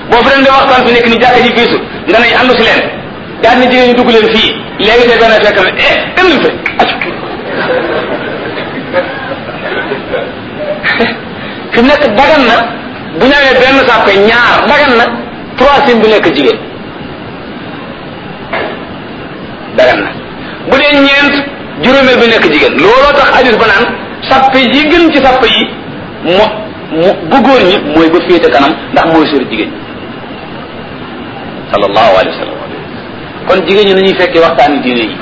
boo fi leen di waxtaan fi nekk ni jàkka ji fiisu nga ne àndu si leen daal ni jigéen ñu dugg leen fii léegi te benn fekk na eh dem leen fa fi mu nekk dagan na bu ñëwee benn sàppe ñaar dagan na troisième bi nekk jigéen dagan na bu dee ñeent juróomeel bi nekk jigéen looloo tax hadis ba naan sàppe yi gën ci sàppe yi mo mu bu góor ñi mooy ba féete kanam ndax mooy sori jigéen ñi sallallahu alayhi wa sallam kon jigéen ñi nañuy fekkee waxtaani diine yi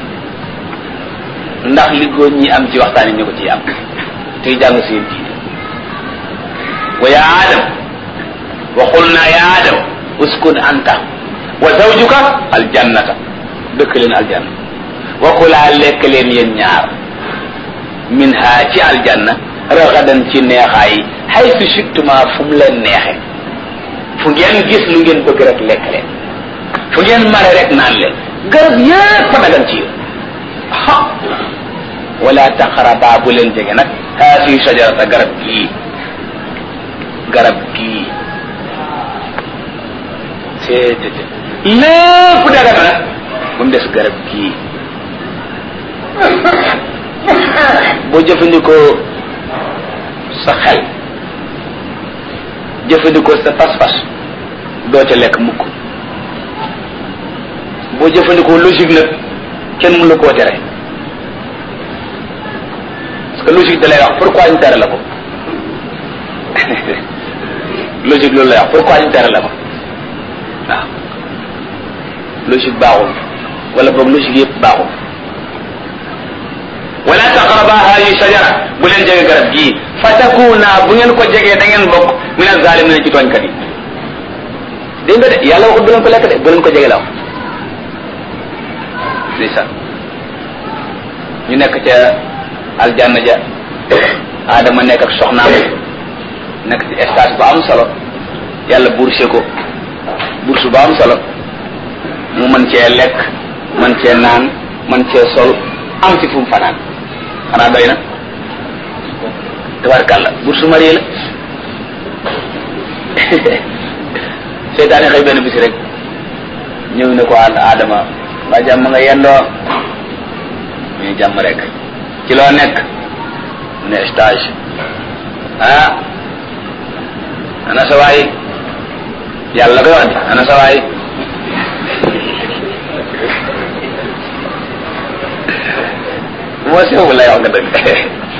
ndax li góor ñi am ci waxtaani ñu ko ciy am tey jàng seen diine wa ya adam wa qulna ya adam uskun anta wa zawjuka aljannata dëkk leen aljanna wa kulaa lekk leen yéen ñaar min ha ci aljanna ragadan ci neexaay haythu shittuma fu mu leen neexe fu ngeen gis lu ngeen bëgg rek lekk leen fu ngeen mare rek naan leen garab yépp fa dagan ci yéen ha wala taqraba bu leen jege nag haasi shajarata garab gii garab gii seetete lépp dagan na ba mu des garab gii boo jëfandikoo sa xel jëfandikoo sa pas-pas doo ca lekk mukk boo jëfandikoo logique nag kenn mënu la koo tere parce que logique da lay wax pourquoi ñu tere la ko logique loolu lay wax pourquoi ñu tere la ko waaw logique baaxul wala boog logique yëpp baaxul wala taqraba hadi shajara bu leen jege garab gii fatakuna bu ngeen ko jegee da ngeen bokk min azalimin ci tooñkat yi dégg nga de yàlla waxut bu leen ko lekk de bu leen ko jege la wax ndeysaan ñu nekk ca aljanna ja adama nekk ak soxnaam nekk ci stage bu am solo yàlla bourse ko bourse bu am solo mu mën cee lekk mën cee naan mën cee sol am ci fu mu fanaan xanaa doy na tabarkàlla bourse marié la seytaane xëy benn bisi rek ñëw ne ko ànd adama waa jàmm nga yendoo ñu jàmm rek ci loo nekk mu ne stage ah ana sa waay yàlla koy wax di ana sa waay moo sew lay wax nga dëgg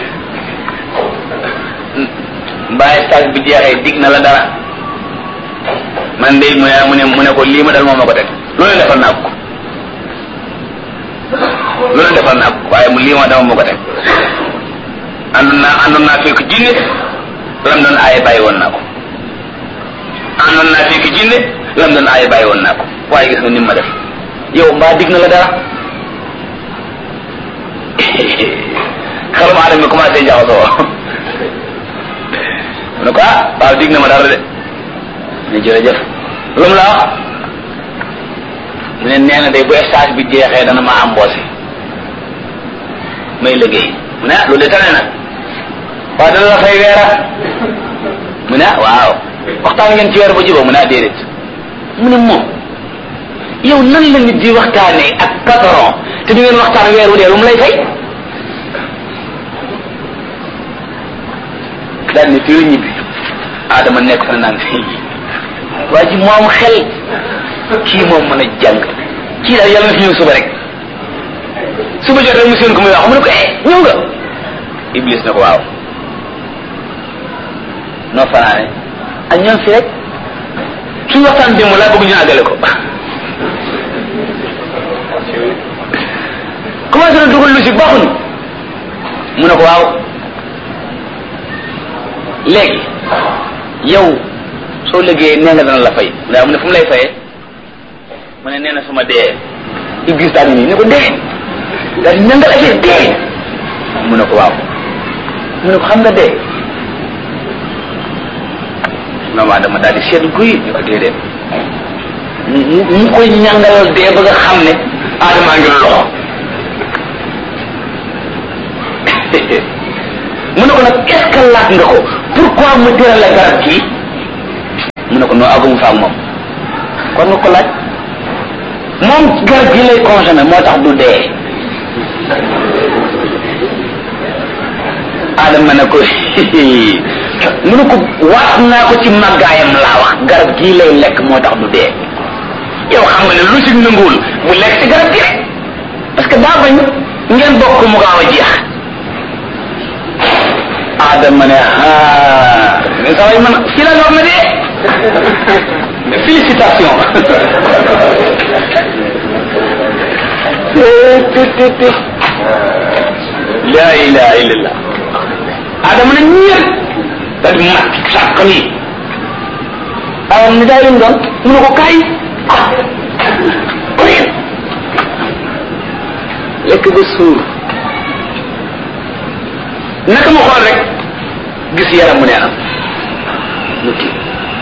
mbaa stage bi jeexee dig na la dara man de mu ne mu ne mu ne ko lii ma dal moom ma ko teg loolu defal naa ko loolu defal naa ko waaye mu lii ma dama ma ko teg àndoon naa àndoon naa fekk jinne lam doon aaye bàyyi woon naa ko àndoon naa fekk jinne lam doon aaye bàyyi woon naa ko waaye gis nga ni ma def yow mbaa dig na la dara xelum aadama mi commencé jaxasoo mu ne ko ah waaw dig na ma dara de ne jërëjëf lu mu la wax mu ne nee na day bu stage bi jeexee dana ma embauché may liggéey mu ne ah loolu de tane na waaw dana la fay weera mu ne ah waaw waxtaan ngeen ci weer ba jubóo mu ne ah déedéet mu ne moom yow nan la nit di waxtaanee ak patron te du ngeen waxtaan weer wu dee lu mu lay fay daal ne fii la ñibbi Adama nekk fa naan fii waa ji moom xel kii moom mën a jàng kii daal yàlla na fi ñëw suba rek suba jot rek mu seen ko muy wax mu ne ko eh ñëw nga Iblis na ko waaw noo fanaane ak ñoom fi rek suñu waxtaan démb laa bëgg ñu àggale ko commencé na dugal logique baaxuñu mu ne ko waaw léegi yow soo liggéeyee nee nga dana la fay daa mu ne fu mu lay fayee mu ne nee na su ma dee Iblis daal di nii ne ko dee daal di nangal affaire dee mu ne ko waaw mu ne ko xam nga dee maman dama daal di seet guy ñu ko déedéet mu mu koy ñàngalal dee ba nga xam ne aadamaa ngi loxo mu ne ko nag est-ce que laaj nga ko pourquoi mu tëral la garab kii mu ne ne ko noo agum fa ak moom kon nga ko laaj moom garab gi lay consommé moo tax du dee Adama ne ko mu ne ko waat naa ko ci màggaayam laa wax garab gii lay lekk moo tax du dee yow xam nga ne lu si nanguwul mu lekk ci garab gi rek parce que daa bañ ngeen bokk mu gaaw a jeex Adama ne ah mais saa man fii la war na dee félicitation la ilaha illallah Adama ne ñëpp daal di mat sàq nii awam ni daay lim doon mu ne ko kaay ah lekk ba suur naka ma xool rek gis yaram mu neenam mu kii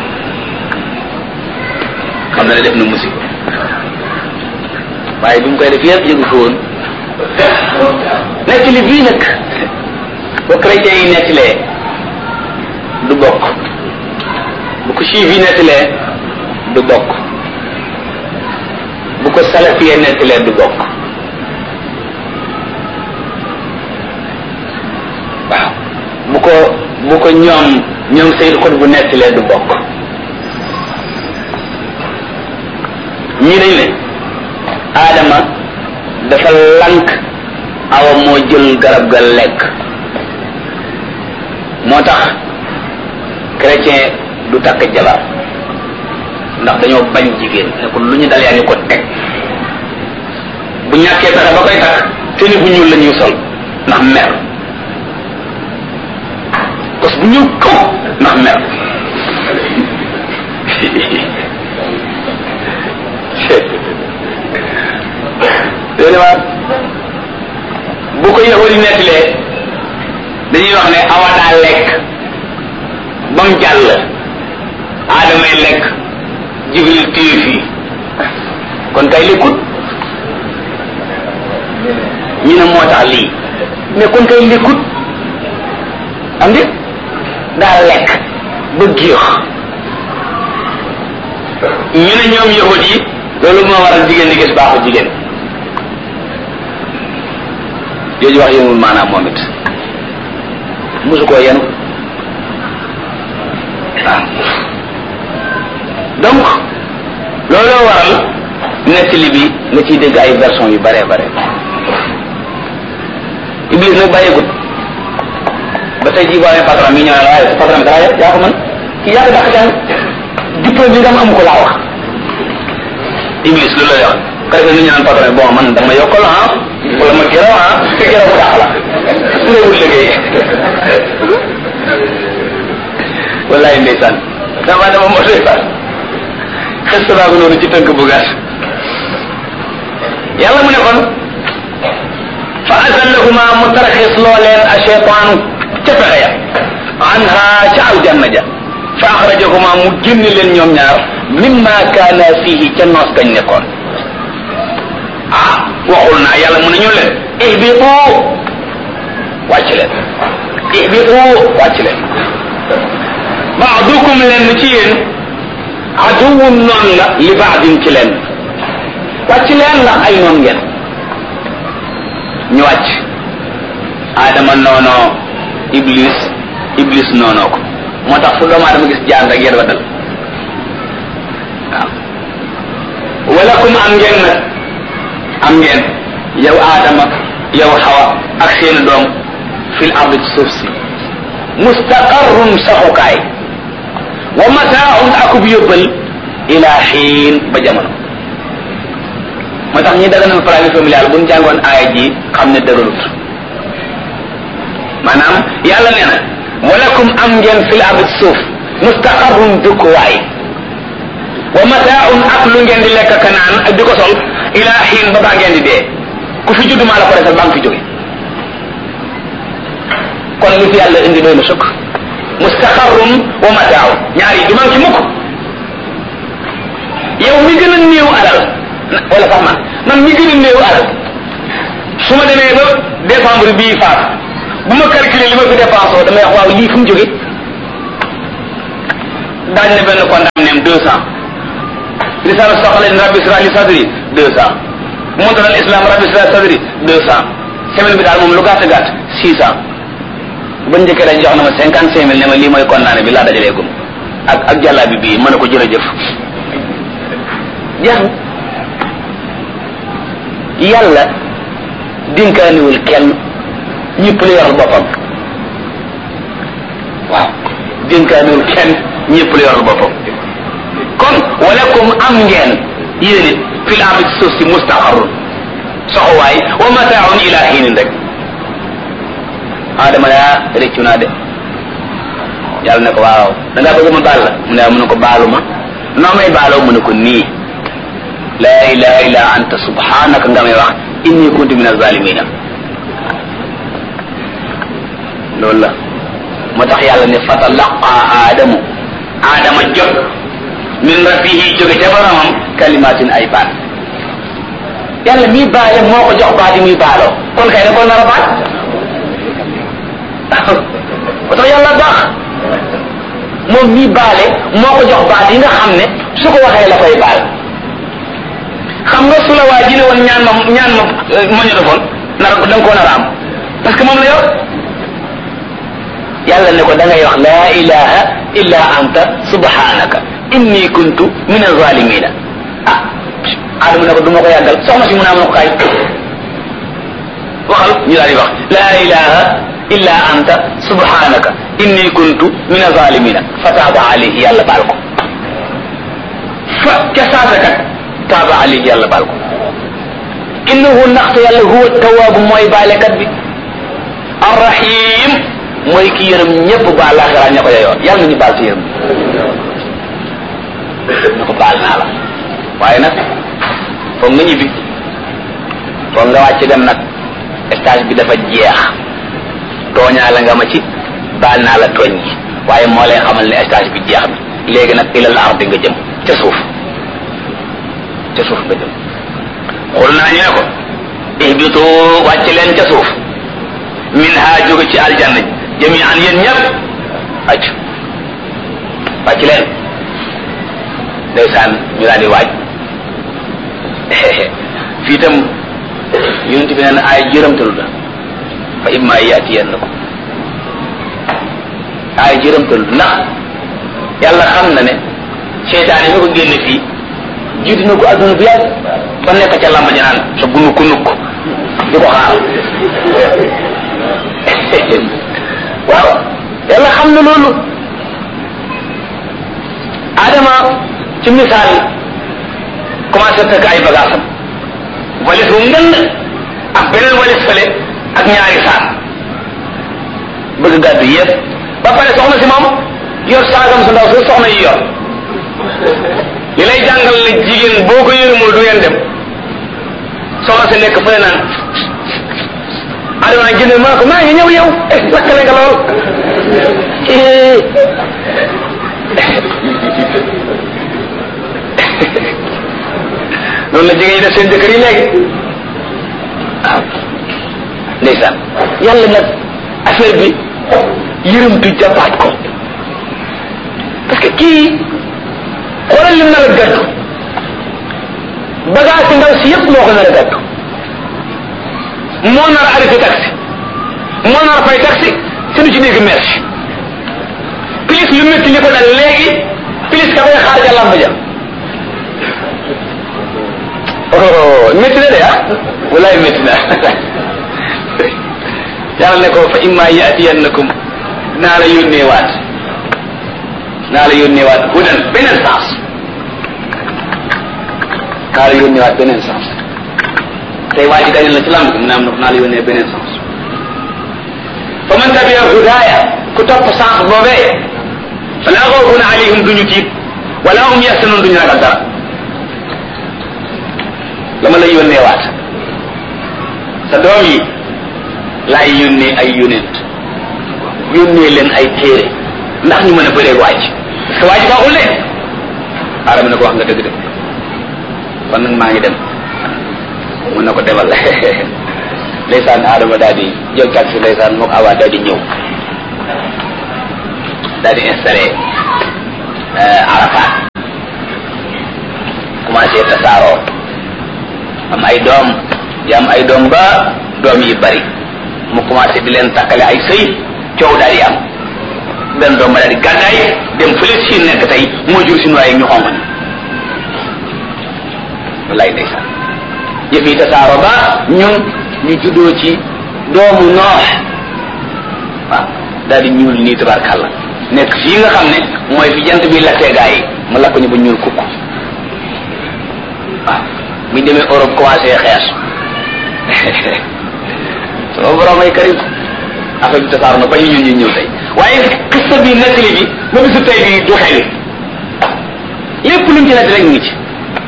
xam na ne def na musiba waaye bi mu koy def yëpp yëgu ko woon nekk li bii nag ba chrétien yi nettilee du bokk bu ko juif yi nettilee du bokk bu ko salafiyee nettilee du bokk waaw bu ko bu ko ñoom ñoom Seydou Codé bu nettilee du bokk ñii dañ ne Adama dafa lank awa moo jël garab ga lekk moo tax chrétien du takk jabar ndax dañoo bañ jigéen ne ko lu ñu dal yaa ngi ko teg bu ñàkkee pexe ba koy takk te ni bu ñuul la ñuy sol ndax mer parce que bu ñuul kaw ndax mer léegi waa bu ko yahudi nettalee dañuy wax ne awa daa lekk ba mu jàll aadamay lekk jibril téye fii kon kay lekkut ñu ne moo tax lii mais kon kay lekkut am di daa lekk ba géex ñu ne ñoom yahud yi loolu moo waral jigéen di gis baaxu jigéen jooju wax yëngul maanaam moom it mosu koo yenu waaw donc looloo waral nettali bi nga ciy dégg ay version yu bare bare Iblis nag bàyyeegut ba tey jii boo amee patron mi ñëw ne la waaye patron bi dara yaa ko mën kii yaa ko dàq jàng diplôme bi nga am amu ko laa wax Iblis loolu lay wax kare que ni ñu naan patron bon man dama yokkal ah wala ma gërëm ah te gërëm bu dàq la su dee wut liggéey wallaay ndeysaan dama dama moo ndeysaan xes naa ko noonu ci tënk bu gàtt yàlla mu ne kon fa azallahuma mu tarxis loo leen a cheytaanu ca pexe ya anha ca aljanna ja fa axrajahuma mu génn leen ñoom ñaar mimma kaana fihi ca noos gañ nekkoon ah waxul naa yàlla mu ne ñu leen ihbitu wàcc leen ihbitu wàcc leen baadukum leen ci yéen aduwun noon la li baadin ci leen wàcc leen ndax ay noon ngeen ñu wàcc aadama noonoo iblis iblis noonoo ko moo tax fu doomu aadama gis jaan rek yéen wa dal waaw walakum am ngeen nag am ngeen yow aadama yow xawa ak seeni doom fil ardi ci suuf si mustaqarrun saxukaay wa mataaun akub yóbbal ila xiin ba jamono moo tax ñi daganal planning familial bu ñu jàngoon aaya ji xam ne dëgërut maanaam yàlla nee na walakum am ngeen fil ardi ci suuf mustaqarrun dëkkuwaay wa mataaun ak lu ngeen di lekk kanaan ak di ko sol ila xiin ba baa ngeen di dee ku fi judd maa la ko defal baa nga fi jóge kon li fi yàlla indi doy na sukk mustaqarrun wa mataaun ñaar yi du man ci mukk yow mi gën a néew alal wala sax man man mi gën a néew alal su ma demee ba décembre bii faat bu ma calculer li ma fi dépensé damay wax waaw lii fu mu jóge daañ ne benn condamné ibrahim deux cent risala soxalen rabbi israh li sadri deux cent muntaral islam rabbi israh sadri deux cent semaine bi daal moom lu gàtt gàtt six cent ba njëkkee dañ jox na ma cinquante cinq mille ne ma lii mooy kondaane bi laa dajalee gum ak ak jàllaa bi bii mën a ko jërëjëf jeex na yàlla dinkaaniwul kenn ñëpp la yoral boppam waaw dinkaaniwul kenn ñëpp la yoral boppam kon walakum am ngeen yéen it fil ardi ci suuf si mustaqarrun soxowaay wa mataaun ila hiinin rek adama yaa réccu naa de yàlla ne ko waaw da ngaa bëgg ma baal la mu ne mu ne ko baalu ma noo may baaloo mu ne ko nii laa ilaha illa anta subhanaka nga may wax inni kuntu min azalimina loolu la moo tax yàlla ne fatalaqa aadamu aadama jot min rabbihi jóge ca boromam kalimatin ay baat yàlla mii baale moo ko jox baat yi muy baaloo kon kay ne ko nar a baat moo tax yàlla baax moom mii baale moo ko jox baat yi nga xam ne su ko waxee la koy baal xam nga su la waa ji ne woon ñaan ma ñaan ma ma ñu defoon nar da nga koo nar a am parce que moom la yor yàlla ne ko da ngay wax laa ilaha illa anta subhanaka inni kuntu min azalimina ah adama ne ko du ma ko yàggal soxna si mu naa ma ko kaay waxal ñu daal di wax laa ilaha illa anta subhanaka inni kuntu min azalimina fa taaba alayhi yàlla baal ko fa ca saasa kat taaba alayhi yàlla baal ko innahu ndaxte yàlla huwa tawaabu mooy baalekat bi arrahim mooy ki yërëm ñëpp baal laaxira ña ko yoon yàlla nañu baal ci yërëm na ko baal naa la waaye nag foog nga ñibbi foog nga wàcc dem nag stage bi dafa jeex tooñaa la nga ma ci baal naa la tooñ gi waaye moo lay xamal ne stage bi jeex na léegi nag ilal ardi nga jëm ca suuf ca suuf nga jëm xul naa ñu ne ko ihbitu wàcc leen ca suuf min ha jóge ci aljanna jami an yéen ñëpp wàcc wàcc leen ndeysaan ñu daal di waaj fii itam yonent bi nee na ay jërëmtalu la fa imma yaatiyannakum ay jërëmtalu ndax yàlla xam na ne seytaane mi ko génne fii jiitu na ko adduna bu yàgg ba nekk ca lamba ji naan sa gunu ku nukk di ko xaar waaw yàlla xam na loolu adama ci misaal commencé fekk ay bagaasam walis bu ngënd ak beneen walis fële ak ñaari saak bëgg gàddu yëpp ba pare soxna si moom yor saagam su ndaw su soxna yi yor li lay jàngal ne jigéen boo ko yërëmul du ngeen dem soxna si nekk fële naan adama nag génne maa ko maa ngi ñëw yow eh lakkale nga lool noonu la jigéen ñi def seen jëkkër yi léegi waaw ndeysaan yàlla nag affaire bi yërëmtu jàppaat ko parce que kii xoolal lim nar a gàddu bagage si ndaw si yëpp moo ko nar a gàddu moo nar a arrêté taxi moo nar a fay taxi te du ci dégg merci plus lu métti li ko dal léegi plus ka koy xaar ja lamb ja oh métti na de ah walaay métti na yàlla ne ko fa imma yaatiyannakum naa la yónnee waat naa la yónnee waat hudan beneen sens naa la yónnee waat beneen sens tey waa ji dañu la ci lamb mu ne am na naa la yónnee beneen sens fa man tabia hudaaya ku topp sens boobee fala xawfun alayhim duñu tiit wala hum yaxsanun duñu ragal dara la ma lay yónnee waat sa doom yi laay yónnee ay yónent yónnee leen ay téere ndax ñu mën a bëreeg waaj parce que waaj baaxul de aadama ne ko wax nga dëgg de kon nag maa ngi dem mun na ko demal ndeysaan aadama daal di jël taxi ndeysaan mook awa daal di ñëw daal di installé Arafat tasaaroo am ay doom di am ay doom ba doom yi bari mu commencé di leen takkale ay sëy coow daal di am benn doom ba daal di gàddaay dem fële si nekk tey moo jur suñu waaye ñu xonq ni wallaay ndeysaan yëf yi tasaaroo ba ñun ñu juddoo ci doomu noox waaw daal di ñuul nii tabarkàlla nekk fii nga xam ne mooy fi jant bi lakkee gaa yi mu lakk ñu ba ñuul kukk waaw buñ demee Europe commencé xees sama borom ay karim affaire bi tasaaroo na ba ñu ñun ñu ñëw tey waaye xista bi nettali bi ba bisu tey bi du xewi lépp luñ ci nekk rek ngi ci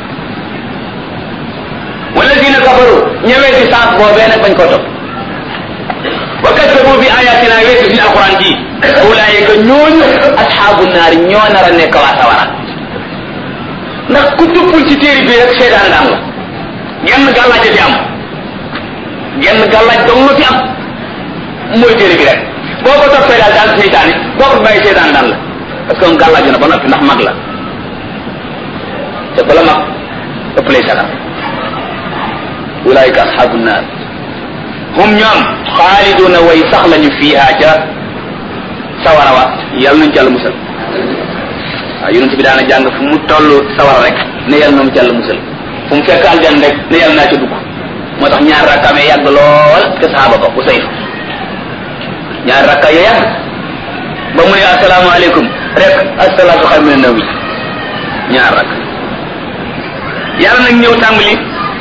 wala dina kafaru ñëwee ci saas boobee nag bañ ko topp wa kaddabu bi ayatina weesu fi alquran ji ulaayika ñooñu asxaabu naari ñoo nar a nekk waa sawara ndax ku tuppul ci téere bi rek seetaan daan la genn gàllaaj fi am genn gàllaaj dong la fi am mooy téere bi rek boo ko toppee daal daal seytaane boo ko bàyyi seetaan daan la parce que moom gàllaaju na ba noppi ndax mag la te bala mag ëpp lay sagal ulaayika asxaabu naar hum ñoom xaaliduna way sax lañu fiiha ca sawara wa yàlla nañu jàll musal waaw yonent bi daana jàng fu mu toll sawara rek ne yàlla na mu jàll musal fu mu fekk aljan rek ne yàlla naa ca dugg moo tax ñaar rakkaamee yàgg lool te saxaaba ba bu sayf ñaar rakka ya yàgg ba mu ne asalaamaaleykum rek asalaatu xayru mina nawmi ñaar rakk yàlla nag ñëw tàmbali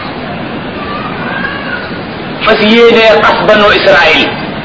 fas yéenee xas banu Israël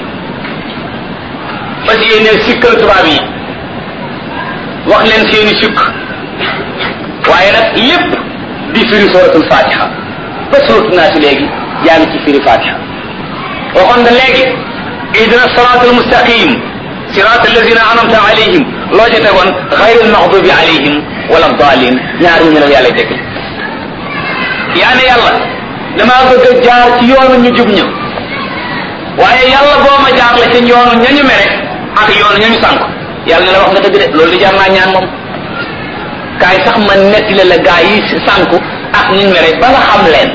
fas yéenee sikkal tubaab yi wax leen seeni sukk waaye nag lépp di firi suratul fatiha ba suratu naa si léegi yaa ngi ci firi fatiha waxoon nga léegi ihdina siratal mustaqim sirat alladina anamta alayhim loo ca tegoon xayril maxdubi alayhim wala dalin ñaar ñu ne yàlla dégg yaa ne yàlla damaa bëgg a jaar ci yoonu ñu jub ña waaye yàlla boo ma jaar la ci yoonu ñañu mere ak yoonu ñañu sànk yàlla ne la wax nga dëgg de loolu di jar naa ñaan moom kaay sax ma netti la la gaa yi sànku ak ñu mere ba nga xam leen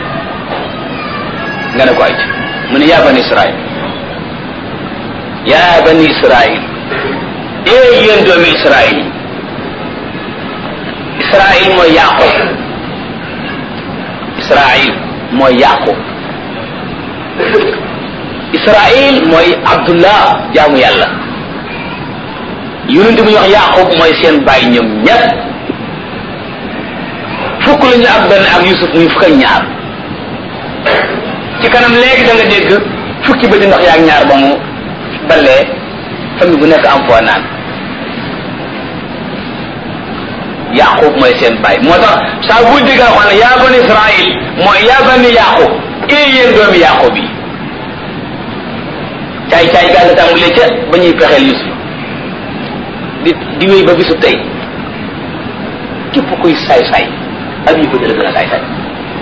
nga ne ko ay mu ne yaa bani israil yaa bani israil ee yéen doomi israil israil mooy yaqub israil mooy yaqub israil mooy abdullah jaamu yàlla yonent bu ñu wax yaqub mooy seen bàyyi ñoom ñett fukk la ñu ak benn ak yusuf muy fukk ak ñaar ci kanam léegi da nga dégg fukki ba di ndox yaak ñaar ba mu balee famille bu nekk am foo naan yaqub mooy seen bàyyi moo tax saa bu dégg a ne yaa bani israil mooy yaa bani yaqub ee yéen doomi yaqub yi caay caay gaa nga tàmbalee ca ba ñuy pexeel yusuf di di wéy ba bisu tey képp kuy saay saay ak yu bëgg la gën a saay saay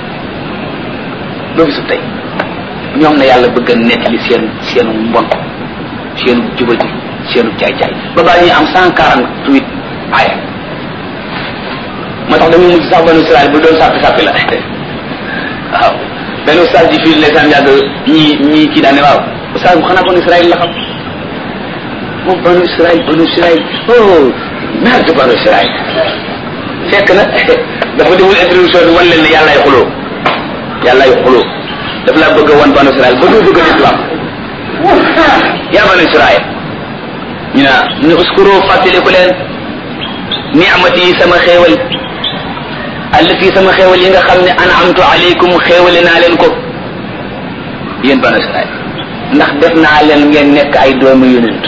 ba bisu tey ñoom na yàlla bëgg a nettali seen seenu mbon seenu jubati seenu caay caay ba baa ñuy am cent quarante huit aaya moo tax dañuy mujj sax banu Israël bu doon sàppi sàppi la waaw benn ustaas ji fii ndeysaan yàgg ñii ñii kii daane waaw ustaas bu xanaa banu Israël la xam moom banu Israël banu Israël oh merde banu Israël fekk na dafa deful introduction bi wan leen ne yàllaay xuloo yàllaay xuloo daf laa bëgg a wan banu Israël ba doo bëgg a islam yaa banu Israël ñu ne ñu ne uskuru fàttaliku leen ni'mati yi sama xéewal allati sama xéewal yi nga xam ne an'amtu alaykum xéewale naa leen ko yéen banu Israël ndax def naa leen ngeen nekk ay doomu yonent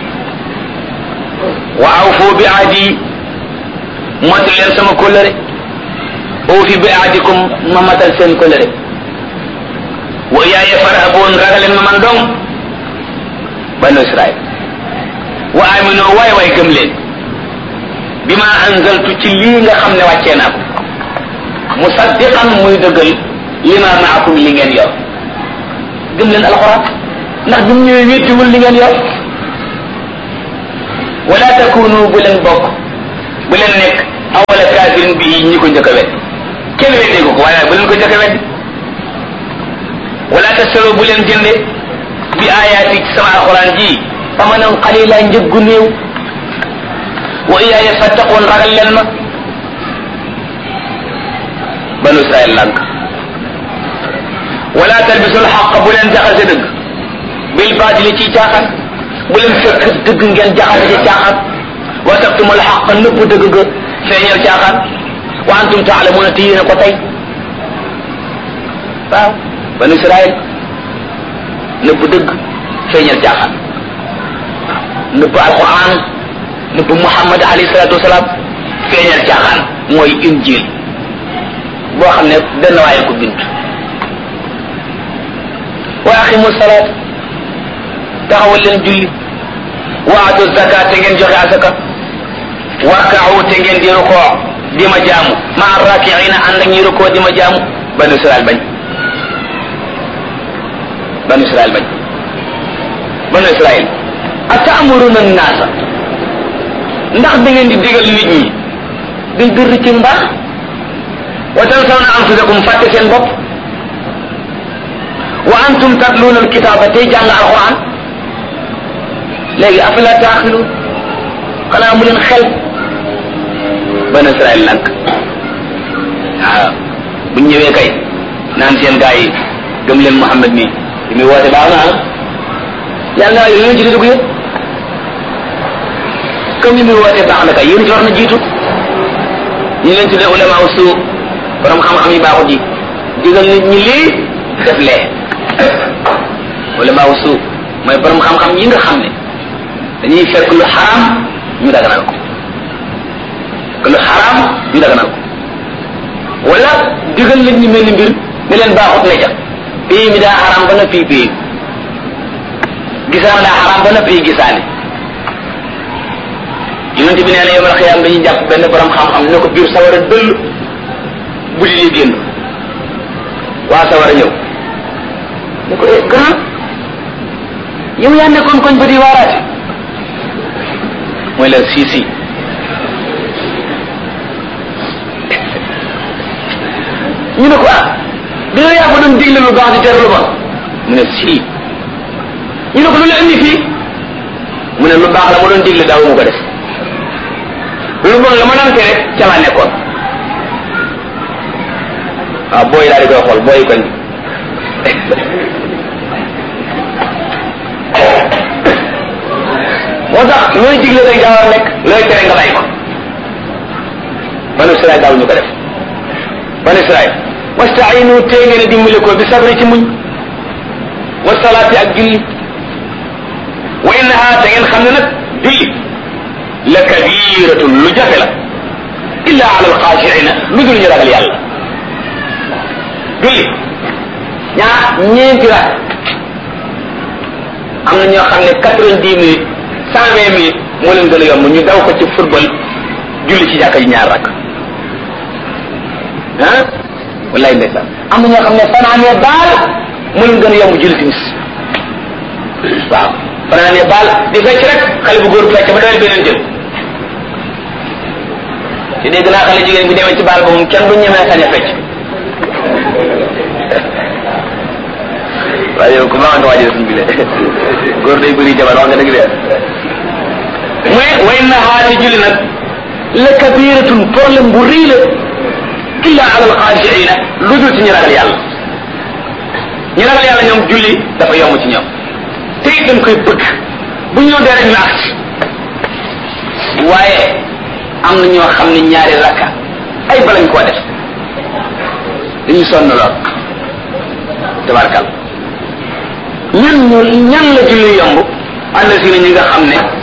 wa awfu bi ahdi motal leen sama kóllëre uufi bi ahdikum ma matal seen kóllëre wa yaaya farhaboon ragaleen ma man dong banu Israël wa amino waay waay gëm leen bi ma anzaltu ci lii nga xam ne wàccee naa ko musaddiqan muy dëggal lima maakum li ngeen yor gëm leen alxuraan ndax bi mu ñëwee wéttiwul li ngeen yor wala takunu bu leen bokk bu leen nekk awala kaafirin bi ñi ko njëkk a wet kenn weddee ko ko waaye bu leen ko jëkk weddi wala tasaro bu leen jënde bi ayaati ci sama alquran ji amanan qalila njëggu néew wa iyaaya fattaqoon ragal leen ma banu israel lànk wala talbisul xaq bu leen jaxase dëgg bil baatili ci caaxaan bu leen fekk dëgg ngeen jaxase ci caaxaan wa taktumul xaq nëbb dëgg ga feeñal caaxaan wa antum taalamuuna te yéen a ko tey waaw banu israel nëbb dëgg feeñal caaxaan nëbb alquran nëbb muhammad alayhi salatu wasalaam feeñal caaxaan mooy injil boo xam ne benn waaye ko bind wa aqimu salaat taxawal leen julli wa atu zakat te ngeen joxe asaka warkaawu te ngeen di rukoo di ma jaamu ma rakiina ànd ak ñi rukoo di ma jaamu banu israel bañ banu israel bañ banu israel atamuruna naasa ndax da ngeen di digal nit ñi bil birri ci mbaax wa tansawna anfusakum fàtte seen bopp wa antum tatluuna alkitaaba tey jàng alquran léegi afala taaxiluun xanaa mu leen xel banu israel lank waaw buñ ñëwee kay naan seen gaa yi gëm leen Muhammad mi li muy woote baax na ah yàlla naa yéen ci dugg yëpp comme li muy woote baax na kay yéen ci war na jiitu ñu leen tuddee ulama usu borom xam-xam yi baaxut yi digal nit ñi lii def lee ulama usu mooy borom xam-xam yi nga xam ne dañuy fekk lu xaraam ñu daganal ko que lu xaraam ñu daganal ko wala digal nit ñi mel ni mbir ne leen baaxut ne ca pays mi daa xaraam ba na fii pays gisaan daa xaraam ba na fii gisaane yonente bi nee na yomal xiyaam dañuy jàpp benn borom xam-xam ne ko biir sawara dëll bu di li génn waa sawara ñëw ne ko eh grand yow yaa nekkoon koñ ba di waaraate mooy leen si si ñu ne ko ah di nga yaa ko doon digle lu baax di tere lu bon mu ne si ñu ne ko lu la indi fii mu ne lu baax la ma doon digle daaw mu ko def lu bon la ma doon tere ca laa nekkoon waaw booy daal di koy xool booy koñ moo tax looy digle rek daa war a nekk looy tere nga bàyyi ko banu Israël daaw ñu ko def banu Israël wastainu tee ngeen a dimbali ko bi sabri ci muñ wa salaati ak julli wa innaha te ngeen xam ne nag julli la kabiratun lu jafe la illa ala alxaashiina lu dul ñu ragal yàlla julli ñaar ñeenti rak am na ñoo xam ne quatre-vingt-dix minutes cent vingt minutes moo leen gën a yomb ñu daw ko ci football julli ci jàkka ji ñaar rak ah wallaay ndeysaan am na ñoo xam ne fanaanee baal moo leen gën a yomb julli timis waaw fanaanee baal di fecc rek xale bu góor fecc ba dawal beneen jël ci dégg naa xale jigéen bi demee ci baal ba moom kenn du ñemee sañ a fecc waaye yow ku baax nga waajal suñ bi le góor day bëri jabar wax nga dëgg de mu ne way na xaati julli nag la kabiratun problème bu rëy la illa ala alxaashiina lu dul ci ñu ragal yàlla ñu ragal yàlla ñoom julli dafa yomb ci ñoom te it dañ koy bëgg bu ñu dee rek ñu agsi waaye am na ñoo xam ne ñaari rakka ay balañ koo def dañu sonn lool tabarkal ñan ñu ñan la julli yomb ànd si na ñi nga xam ne